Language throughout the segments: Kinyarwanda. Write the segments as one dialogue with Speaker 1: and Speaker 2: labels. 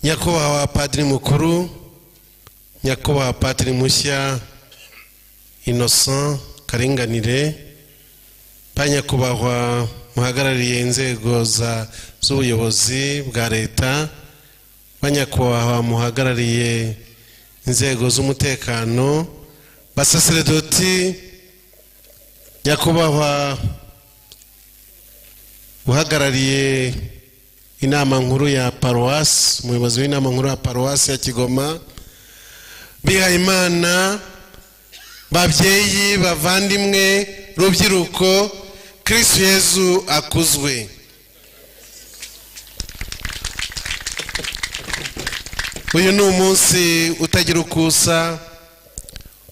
Speaker 1: nyakubahwa padiri mukuru nyakubahwa padiri mushya innocent karinganire ba nyakubahwa muhagarariye inzego z'ubuyobozi bwa leta ba nyakubahwa muhagarariye inzego z'umutekano basaseredoti nyakubahwa uhagarariye inama nkuru ya paruwasi umuyobozi w'inama nkuru ya paruwasi ya kigoma bihayimana babyeyi bavandimwe rubyiruko kirisitu yezu akuzwe uyu ni umunsi utagira uko usa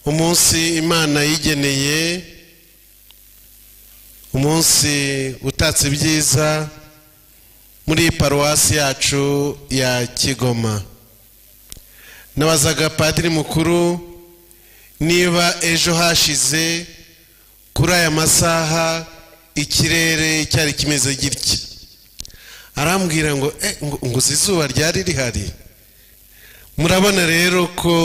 Speaker 1: umunsi imana yigeneye umunsi utatse ibyiza muri paruwasi yacu ya kigoma nabazaga padiri mukuru niba ejo hashize kuri aya masaha ikirere cyari kimeze gitya arambwira ngo ngo uzi izuba ryari rihari murabona rero ko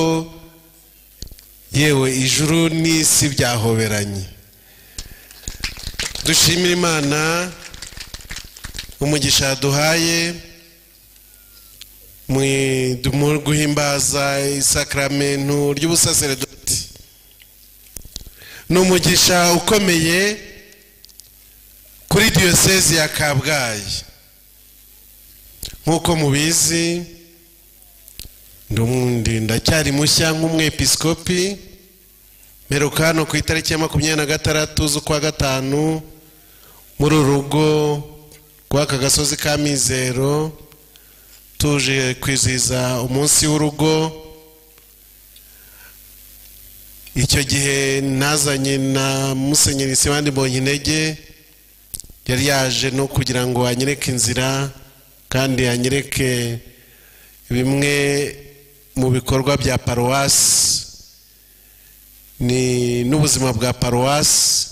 Speaker 1: yewe ijuru n'isi byahoberanye dushimira imana umugisha yaduhaye mu guhimbaza isakaramentu ry'ubusaseredoti ni umugisha ukomeye kuri diyosezi ya kabgayi nk'uko mubizi ndacyari mushya nk'umwepisikopi mperuka hano ku itariki ya makumyabiri na gatandatu z'ukwa gatanu muri uru rugo rw'aka gasozi ka mizero tuje kwizihiza umunsi w'urugo icyo gihe nazanye na musenyeri sibandi intege yari yaje no kugira ngo anyereke inzira kandi anyereke bimwe mu bikorwa bya paruwasi ni n'ubuzima bwa paruwasi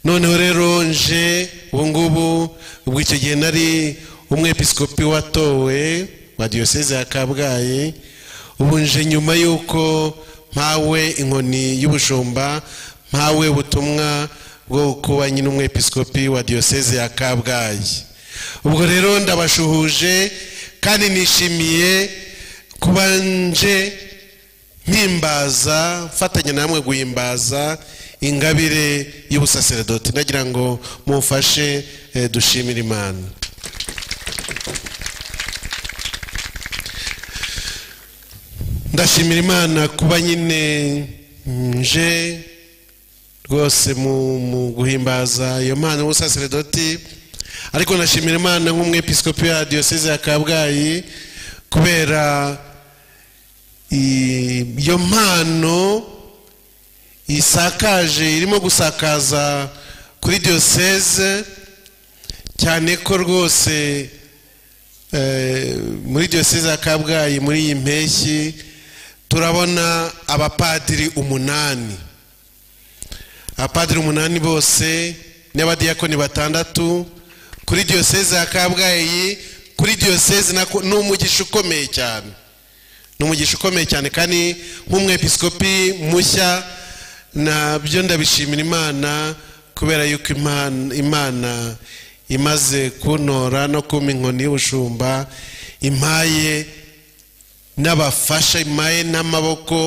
Speaker 1: noneho rero nje ubungubu ubwo icyo gihe nari umwepisikopi watowe wa diyoseze ya kabgayi ubu nje nyuma y'uko mpawe inkoni y'ubushumba mpawe ubutumwa bwo kuba nyine umwepisikopi wa diyoseze ya kabgayi ubwo rero ndabashuhuje kandi nishimiye kuba nje mpimbaza mfatanya namwe guhimbaza ingabire y'ubusaseredoti ndagira ngo mufashe dushimire imana ndashimira imana kuba nyine nje rwose mu guhimbaza iyo mpano y'ubusaseredoti ariko ndashimira imana nk'umwepisikopi ya diyoseze ya kabgayi kubera iyo mpano isakaje irimo gusakaza kuri diyoseze cyane ko rwose muri diyoseze ya kabgayi muri iyi mpeshyi turabona abapadiri umunani abapadiri umunani bose n'abadiyakoni batandatu kuri diyoseze ya kabgayi kuri diyoseze ni umugisha ukomeye cyane ni umugisha ukomeye cyane kandi nk'umwepisikopi mushya nabyo ndabishimira imana kubera yuko imana imaze kuntora no kuma inkoni y'ubushumba impaye n'abafasha impaye n'amaboko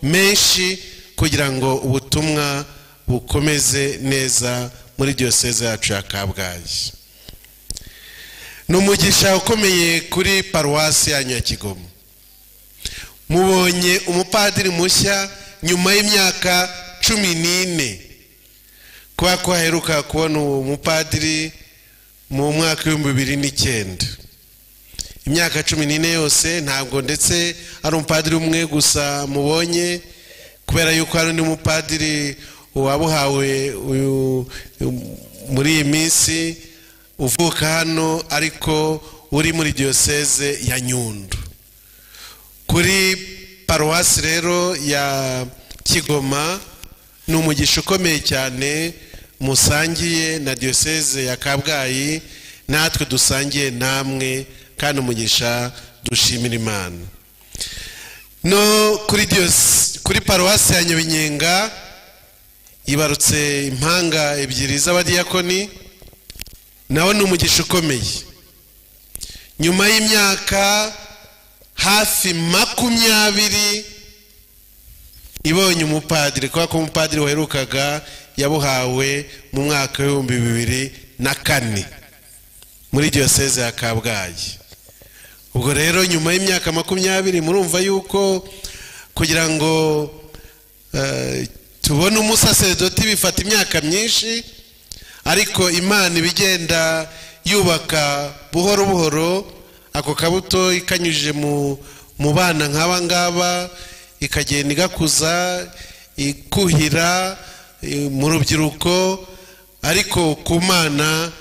Speaker 1: menshi kugira ngo ubutumwa bukomeze neza muri diyoseze yacu ya kabgayi ni umugisha ukomeye kuri paruwasi ya nyakigoma mubonye umupadiri mushya nyuma y'imyaka cumi n'ine kuba ko haheruka kubona uwo mupadiri mu mwaka w'ibihumbi bibiri n'icyenda imyaka cumi n'ine yose ntabwo ndetse ari umupadiri umwe gusa mubonye kubera yuko hari undi mupadiri wabuhawe uyu muri iyi minsi uvuka hano ariko uri muri diyoseze ya nyundo kuri paruwasi rero ya kigoma ni umugisha ukomeye cyane musangiye na diyoseze ya kabgayi natwe dusangiye namwe kandi umugisha dushimira imana no kuri diyose kuri paruwasi ya nyabinyenga yibarutse impanga ebyiri z'abadiyakoni nawe ni umugisha ukomeye nyuma y'imyaka hafi makumyabiri ibonye umupadiri kubera ko umupadiri waherukaga yabuhawe mu mwaka w'ibihumbi bibiri na kane muri diyoseze ya kabgayi ubwo rero nyuma y'imyaka makumyabiri murumva yuko kugira ngo tubone umusaseredoti bifata imyaka myinshi ariko imana ibigenda yubaka buhoro buhoro ako kabuto ikanyujije mu bana nk'aba ngaba ikagenda igakuza ikuhira mu rubyiruko ariko ku mana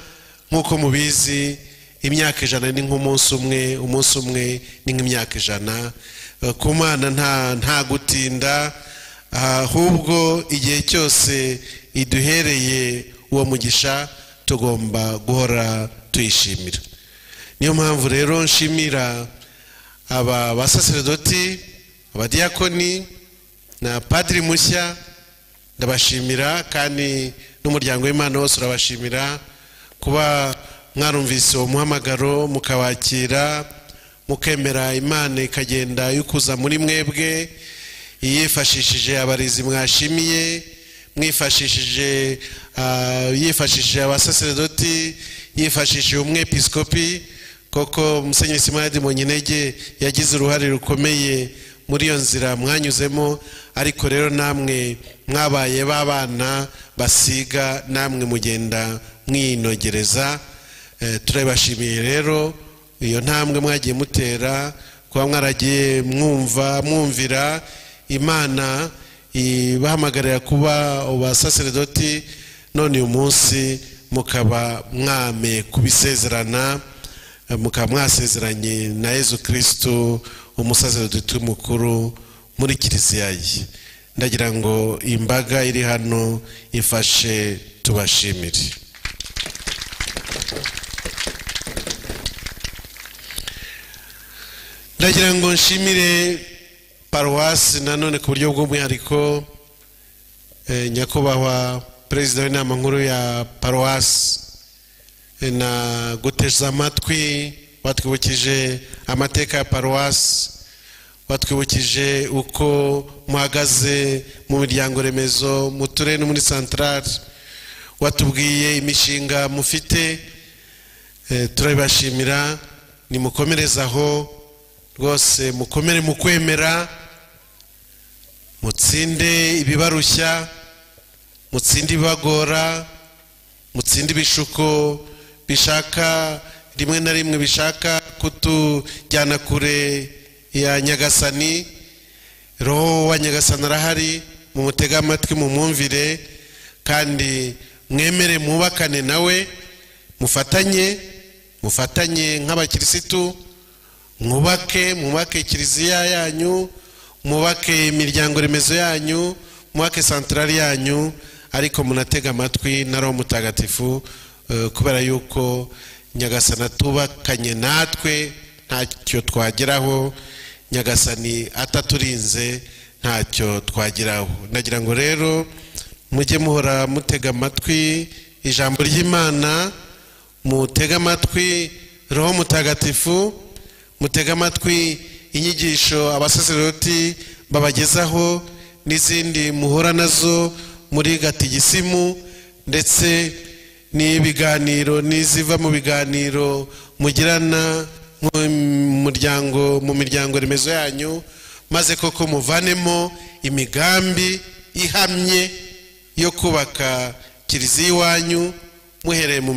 Speaker 1: nk'uko mubizi imyaka ijana ni nk'umunsi umwe umunsi umwe ni nk'imyaka ijana ku mwana nta gutinda ahubwo igihe cyose iduhereye uwo mugisha tugomba guhora tuyishimira niyo mpamvu rero nshimira aba basaseredoti abadiyakoni na padiri mushya ndabashimira kandi n'umuryango w'imana wose urabashimira kuba mwarumvise uwo muhamagaro mukawakira mukemera imana ikagenda yukuza muri mwebwe yifashishije abarezi mwashimiye mwifashishije yifashishije abasaseredoti yifashishije umwepiskopi koko musenyeri simadi munyinege yagize uruhare rukomeye muri iyo nzira mwanyuzemo ariko rero namwe mwabaye b'abana basiga namwe mugenda mwinogereza turabashimiye rero iyo ntambwe mwagiye mutera kuba mwaragiye mwumva mwumvira imana ibahamagarira kuba abasaseredoti none uyu munsi mukaba mwame kubisezerana mukaba mwasezeranye na Yezu kirisitu umusaseredoti mukuru muri kiliziya ye ndagira ngo imbaga iri hano ifashe tubashimire ndagira ngo nshimire paruwasi nanone ku buryo bw'umwihariko nyakubahwa perezida w'inama nkuru ya paruwasi na guteza amatwi batwibukije amateka ya paruwasi batwibukije uko muhagaze mu miryango remezo mu turere no muri santarari watubwiye imishinga mufite turabibashimira nimukomereze aho rwose mukomere mu kwemera mutsinde ibibarushya mutsinde ibibagora mutsinde ibishuko bishaka rimwe na rimwe bishaka kutujyana kure ya nyagasani roho wa nyagasani arahari mu mutege amatwi mu mwumvire kandi mwemere mwubakane nawe mufatanye mufatanye nk'abakirisitu mwubake mwubake kiliziya yanyu mwubake imiryango remezo yanyu mwubake santarari yanyu ariko munatega amatwi na roho mutagatifu kubera yuko nyagasani atubakanye natwe ntacyo twageraho nyagasani ataturinze ntacyo twageraho nagira ngo rero mujye muhora mutega amatwi ijambo ry'imana mutega amatwi roho mutagatifu mutega amatwi inyigisho abasaseroti babagezaho n'izindi muhura nazo muri gatigisimu ndetse n'ibiganiro n'iziva mu biganiro mugirana mu miryango remezo yanyu maze koko muvanemo imigambi ihamye yo kubaka kiliziya iwanyu muhereye mu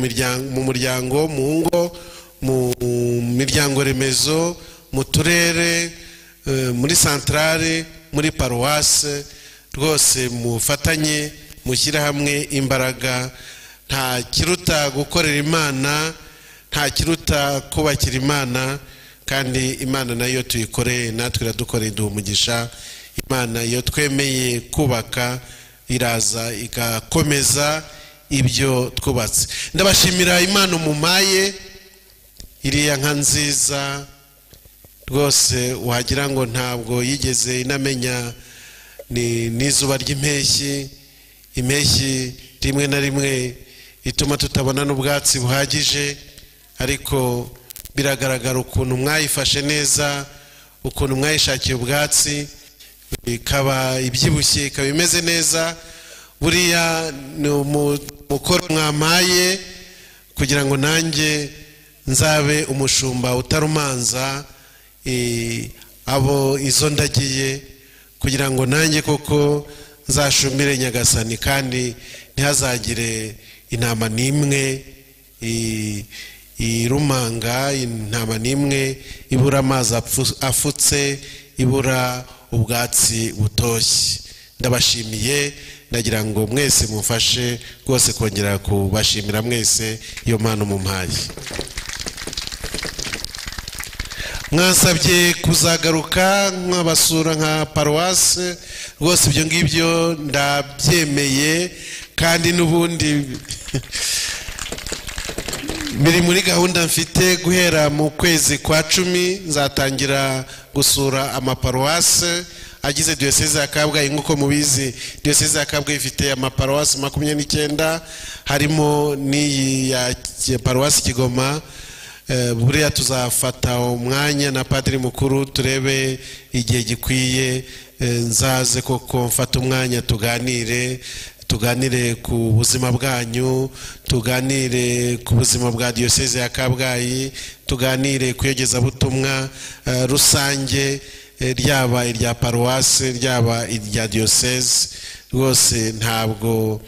Speaker 1: muryango mu ngo mu miryango remezo mu turere muri santarare muri paruwase rwose mufatanye mushyire hamwe imbaraga nta kiruta gukorera imana nta kiruta kubakira imana kandi imana nayo tuyikoreye natwe iradukoreye iduha umugisha imana iyo twemeye kubaka iraza igakomeza ibyo twubatse ndabashimira imana umumaye iriya nka nziza rwose wagira ngo ntabwo yigeze inamenya ni n'izuba ry'impeshyi impeshyi rimwe na rimwe ituma tutabona n'ubwatsi buhagije ariko biragaragara ukuntu mwayifashe neza ukuntu mwayishakiye ubwatsi ikaba ibyibushye ikaba imeze neza buriya ni umukoro mwamaye kugira ngo nanjye nzabe umushumba utarumanza eh, abo izo ndagiye kugira ngo nanjye koko nzashumire nyagasani kandi ntihazagire intama n'imwe eh, irumanga intama n'imwe ibura amazi apfu- afutse ibura ubwatsi butoshye ndabashimiye ndagira ngo mwese mufashe rwose kongera kubashimira mwese iyo mpano mumpaye mwasabye kuzagaruka nkabasura nka paruwase rwose ibyo ngibyo ndabyemeye kandi n'ubundi biri muri gahunda mfite guhera mu kwezi kwa cumi nzatangira gusura amaparuwase agize diyoseze ya kabgayi nk'uko mubizi diyoseze ya kabgayi ifite amaparuwasi makumyabiri n'icyenda harimo n'iyi ya Ki- paruwasi kigoma Eh, buriya tuzafata umwanya na padiri mukuru turebe igihe gikwiye eh, nzaze koko mfate umwanya tuganire tuganire ku buzima bwanyu tuganire ku buzima bwa diyoseze ya kabgayi tuganire ku iyogezabutumwa eh, rusange eh, ryaba irya paruwase ryaba irya diyoseze rwose ntabwo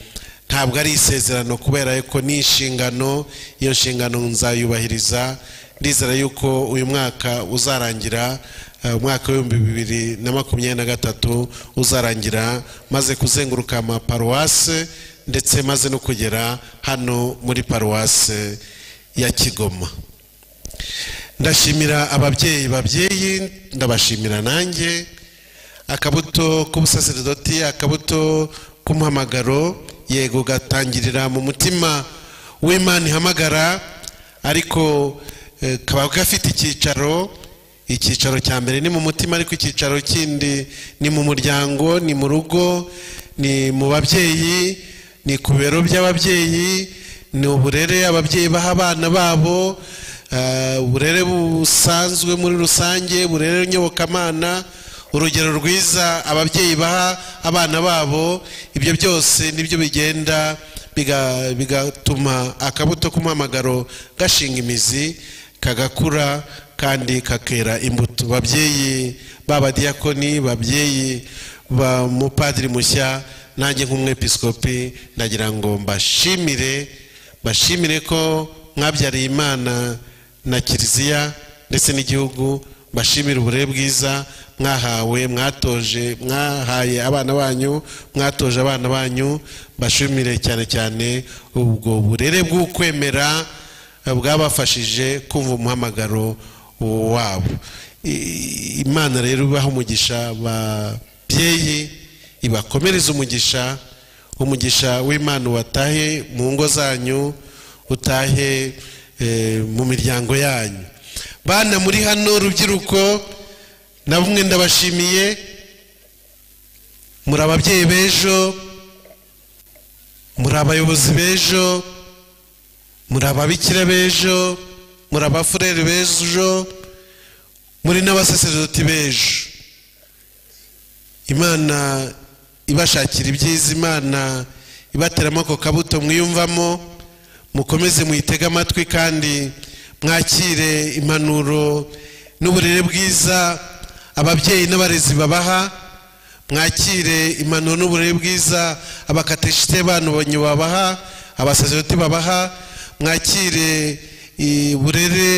Speaker 1: ntabwo ari isezerano kubera yuko ni inshingano iyo nshingano nzayubahiriza ndizera yuko uyu mwaka uzarangira eh, umwaka w'ibihumbi bibiri na makumyabiri na gatatu uzarangira maze kuzenguruka amaparuwase ndetse maze no kugera hano muri paruwase ya kigoma ndashimira ababyeyi babyeyi ndabashimira nanjye akabuto k'ubusaserdoti akabuto k'umuhamagaro yego gatangirira mu mutima w'imana ihamagara ariko eh, kaba gafite icyicaro icyicaro cya mbere ni mu mutima ariko icyicaro kindi ni mu muryango ni mu rugo ni mu babyeyi ni ku biro by'ababyeyi ni uburere ababyeyi baha abana babo eh, uburere busanzwe muri rusange uburere nyobokamana urugero rwiza ababyeyi baha abana babo ibyo byose nibyo bigenda biga- bigatuma akabuto k'umuhamagaro gashinga imizi kagakura kandi kakera imbuto babyeyi b'abadiyakoni babyeyi ba mupadiri mushya nanjye nk'umwepiskopi ndagira ngo mbashimire bashimire ko mwabyariye imana na kiliziya ndetse n'igihugu bashimire uburere bwiza mwahawe mwatoje mwahaye abana banyu mwatoje abana banyu bashimire cyane cyane ubwo burere bw'ukwemera bwabafashije kumva umuhamagaro wabo I- imana rero ibaha umugisha babyeyi ibakomereze umugisha umugisha w'imana watahe mu ngo zanyu utahe eh, mu miryango yanyu bana muri hano rubyiruko na bumwe ndabashimiye muri ababyeyi b'ejo muri abayobozi b'ejo muri ababikira b'ejo muri abafurere b'ejo muri n'abasaserdoti b'ejo imana ibashakira ibyiza imana ibateramo ako kabuto mwiyumvamo mukomeze muyitege amatwi kandi mwakire impanuro n'uburere bwiza ababyeyi n'abarezi babaha mwakire impanuro n'uburere bwiza abakateshite banyu babaha abasaziroti babaha mwakire i- uburere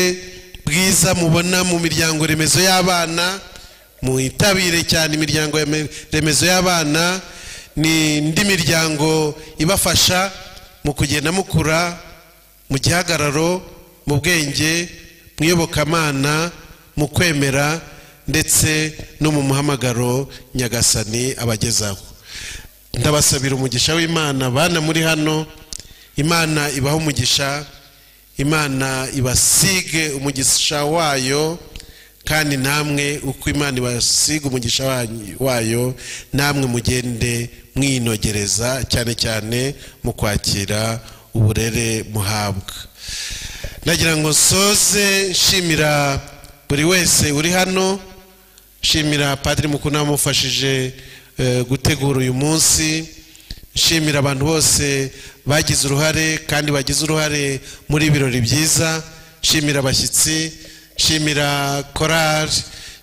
Speaker 1: bwiza mubona mu miryango remezo y'abana muyitabire cyane imiryango yame- remezo y'abana ni indi miryango ibafasha mu kugenda mukura mu gihagararo mu bwenge mu iyobokamana mu kwemera ndetse no mu muhamagaro nyagasani abagezaho ndabasabira umugisha w'imana bana muri hano imana ibaha umugisha imana ibasige umugisha wayo kandi namwe uko imana ibasiga umugisha wanyu- wayo namwe mugende mwinogereza cyane cyane mu kwakira uburere muhabwa nagira ngo nsoze nshimira buri wese uri hano nshimira padiri mukuru namufashije gutegura uyu munsi nshimira abantu bose bagize uruhare kandi bagize uruhare muri ibirori byiza nshimira abashyitsi nshimira korari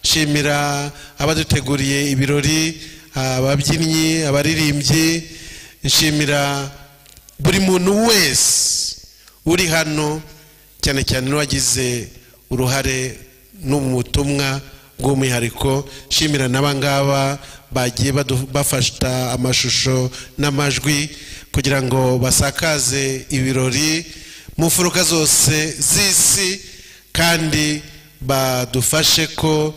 Speaker 1: nshimira abaduteguriye ibirori ababyinnyi abaririmbyi nshimira buri muntu wese uri hano cyane cyane n'uwagize uruhare no mu butumwa bw'umwihariko nshimira n'abangaba bagiye badu- bafata amashusho n'amajwi kugira ngo basakaze ibirori mu mfuruka zose z'isi kandi badufashe ko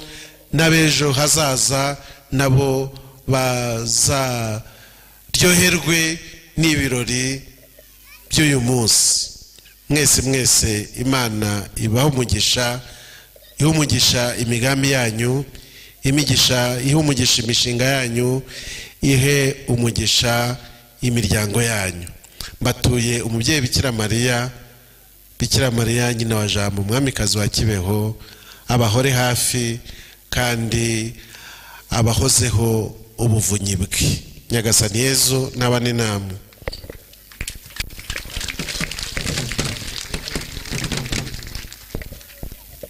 Speaker 1: n'abejo hazaza nabo bazaryoherwe n'ibirori by'uyu munsi mwese mwese imana ibaha umugisha iha umugisha imigambi yanyu imigisha iha umugisha imishinga yanyu ihe umugisha imiryango yanyu mbatuye umubyeyi bikira mariya bikira mariya nyina wa jambo umwamikazi wa kibeho abahore hafi kandi abahozeho ubuvunyi bwe nyagasani yezu n'abane namwe